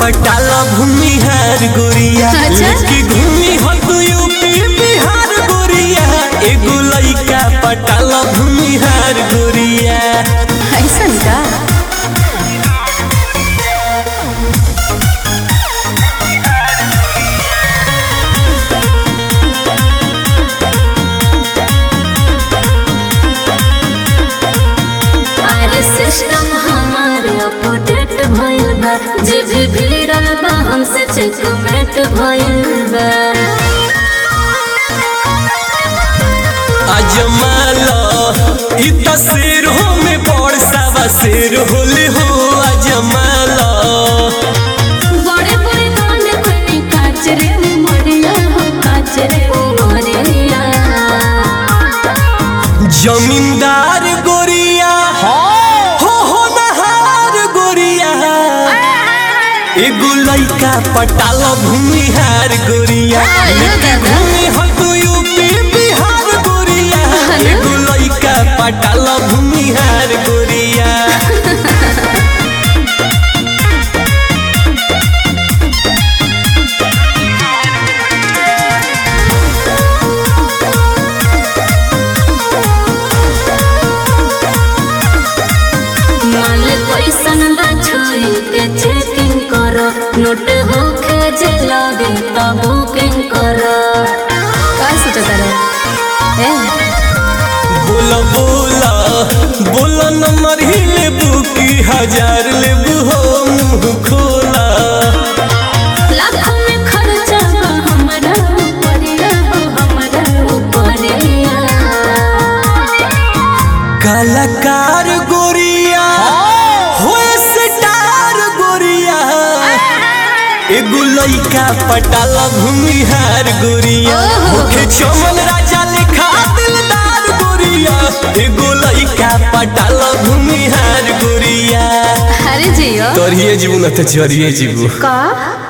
पटाल भूमिहार गोरिया अच्छा। लेके घूमी हो तू यूपी बिहार गोरिया एगो लइका पटाल भूमिहार गोरिया ऐसन का अरे सिस्टम हमार अपडेट भइल बा जे भी भिड़ल बा हमसे चेकमेट भइल बा अजमाल इ तस्वीर हो में बड़ सावा शेर होले हो अजमाल बड़े बड़े कान कोनी काच रे उमरिया हो काच रे उमरिया जमींदार गोरिया हो हो नहार गोरिया एगो लइका पटाल भूमिहार गोरिया आयो लेके दादा। घूमी हो तू यूपी बिहार गोरिया एगो लइका पटाल भूमिहार गोरिया माल पैसन बा छोरी के चेकिंग करो नोट होखे जे लगे त बुकिंग करो का सोचता रहे ए बोला बोला बोला नंबर ही लेबू की हजार लेबू हो मुंह खोला लाखों में खर्चा बा हमरा ऊपरिया हो हमरा ऊपरिया कलाकार गोरिया हो स्टार गोरिया एगो लइका पटाला भूमिहार गोरिया ओहो। होखे चमन राजा लिखा दिलदार गोरिया एगो लइका पटाला भूमिहार गोरिया अरे जियो तोरिए जीवन त जरिए जीवू का